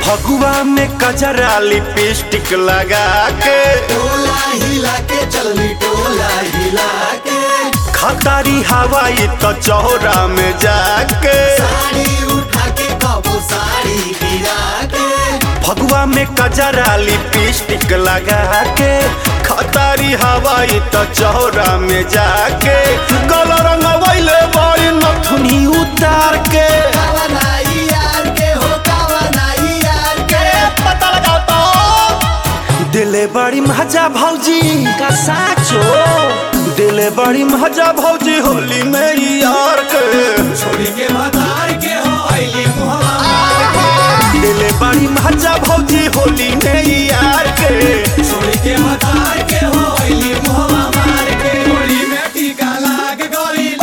फगुआ में कजरा लिपस्टिक लगा के टोला हिला के चलनी टोला हिला के खतारी हवाई तो चौरा में जाके साड़ी उठा के कबो साड़ी गिरा के फगुआ में कजरा लिपस्टिक लगा के खतारी हवाई तो चौरा में जाके गल रंगवैले बड़ी नथुनी उतार के कावा नाई यार के हो कावा नाई यार के पता लगा तो दिले बड़ी मजा भौजी का साचो दिले बड़ी मजा भौजी होली में यार के छोड़ी के मदार के हो आईली मुहवा मार के दिले बड़ी मजा भौजी होली में यार के छोड़ी के मदार के हो आईली मुहवा मार के होली में टीका लाग गइल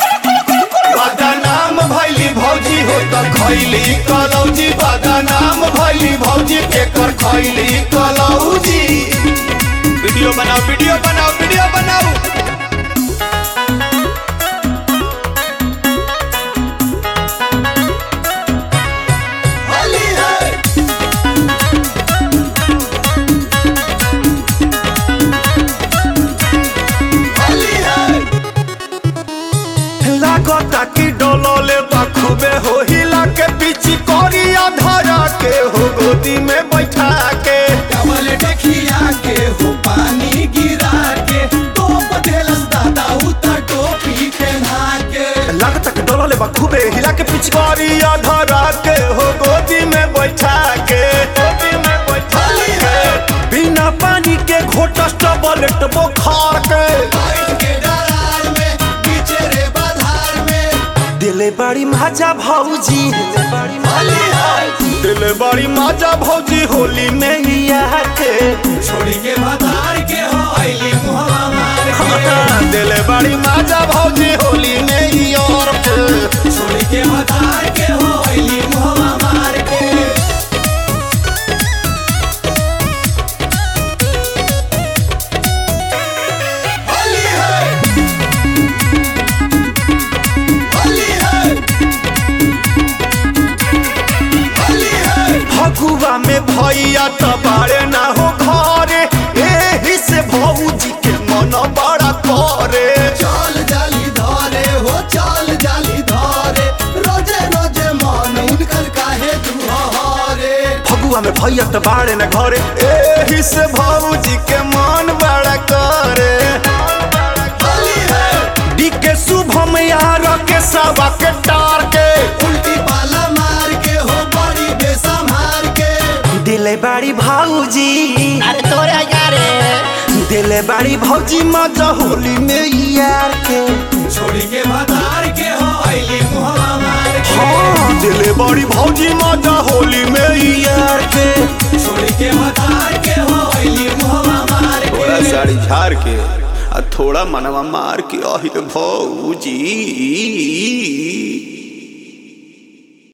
बदनाम भैली भौजी हो तो खैली कलौजी बदनाम भैली भौजी केकर खैली कलौजी वीडियो बनाओ वीडियो बनाओ वीडियो बनाओ होली है होली है लागता कि डोलोले बखूबे हो हिला के पीछे कोरिया धरा के हो गोदी में बैठा के डबल डकिया के हो पानी गिरा के टोप देलस दादा उतर टोपी पहना के लागता कि डोलोले बखूबे हिला के पीछे कोरिया धरा के हो गोदी में बैठा के गोदी में बैठा के बिना पानी के घोटस टबलेट बुखार के बैठ के दरार में पीछे रे बाधार में दिले बड़ी मजा भौजी होली है दिले बड़ी मजा भौजी होली में ही आके छोड़ी के बाधार के हो आईली मुहवा मार के दिले बड़ी मजा भौजी होली में ही और के छोड़ी के बाधार के हो आईली मुहवा मार के होली है होली है होली है फगुआ में भैया तो बारे ना हो घरे एही से भौजी के मन बड़ा करे चाल जाली धारे हो चाल जाली धारे रोजे रोजे मन उनकर काहे दुहारे फगुआ में भैया तो बारे ना घरे एही से भौजी के मन बड़ा करे होली है डी के शुभम यार के सवा के टार के उल्टी पाला मार के हो बड़ी बेसमार के दिले बड़ी भौजी अरे तोरे यारे दिले बड़ी भौजी मजा होली में यार के छोड़ी के मदार के हो आईली मुहवा मार के हाँ दिले बड़ी भौजी मजा होली में यार के छोड़ी के मदार के हो आईली मुहवा मार थोड़ा के साड़ी झाड़ के आ थोड़ा मनवा मार के अहिल भौजी